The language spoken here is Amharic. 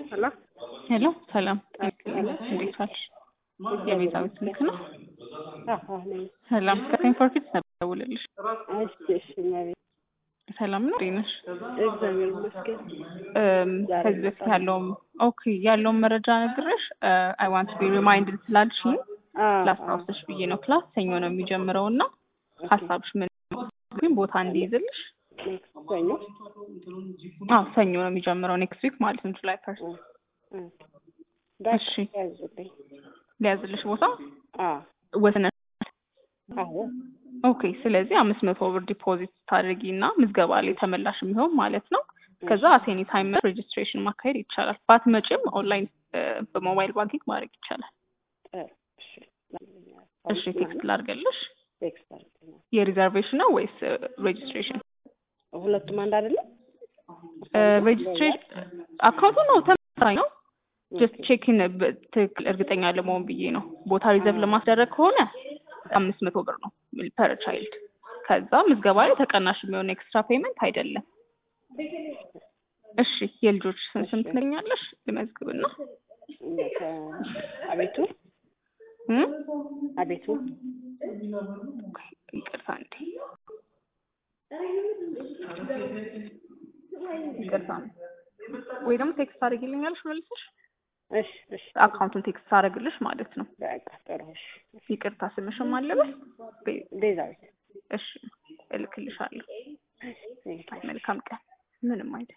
ሄሎ ሄሎ ሰላም እንዴት ዋልሽ? የቤዛዊት ስልክ ነው። አዎ ነኝ። ሰላም ከሴንፎር ኪድስ ነበር ደውልልሽ። እሺ እሺ ማለት ሰላም ነው እንዴት ነሽ? እግዚአብሔር ይመስገን። እም፣ ከዚህ በፊት ያለውም ኦኬ ያለውን መረጃ ነግረሽ አይ ዋንት ቢ ሪማይንድድ ስላልሽኝ አዎ ላስታውስሽ ብዬ ነው። ክላስ ሰኞ ነው የሚጀምረው እና ሀሳብሽ ምን ግን ቦታ እንዲይዝልሽ ኔክስት ሰኞ አዎ ሰኞ ነው የሚጀምረው ኔክስት ዊክ ማለት ነው ጁላይ ፈርስት እ፣ እ። እሺ ያዙልኝ። ሊያዝልሽ ቦታ አዎ ወስነ አዎ ኦኬ ስለዚህ አምስት መቶ ብር ዲፖዚት ታደርጊ እና ምዝገባ ላይ ተመላሽ የሚሆን ማለት ነው። ከዛ አቴኒ ታይም ሬጅስትሬሽን ማካሄድ ይቻላል። ባትመጪም ኦንላይን በሞባይል ባንኪንግ ማድረግ ይቻላል። ጥሩ እሺ እሺ ቴክስት ላድርገልሽ። ቴክስት አድርገኛል። የሪዘርቬሽን ነው ወይስ ሬጅስትሬሽን? ሁለቱም አንድ አይደለም? ሬጅስትሬሽን አካውንቱ ነው ተመሳሳይ ነው። ጀስት ቼክን ትክክል እርግጠኛ ለመሆን ብዬ ነው። ቦታ ሪዘርቭ ለማስደረግ ከሆነ አምስት መቶ ብር ነው ፐር ቻይልድ። ከዛ ምዝገባ ላይ ተቀናሽ የሚሆን ኤክስትራ ፔመንት አይደለም። እሺ የልጆች ስም ስም ትነግኛለሽ? ልመዝግብና አቤቱ እም? አቤቱ ይቅርታ እንዴ ይቅርታ ወይ ደግሞ ቴክስት አድርጊልኛለሽ መልሰሽ እሺ እሺ አካውንቱን ቴክስት አደርግልሽ ማለት ነው። በቃ ጥሩ እሺ ይቅርታ ስምሽም አለበት። ቤዛዊት እሺ እልክልሻለሁ። እሺ መልካም ቀን። ምንም አይደል።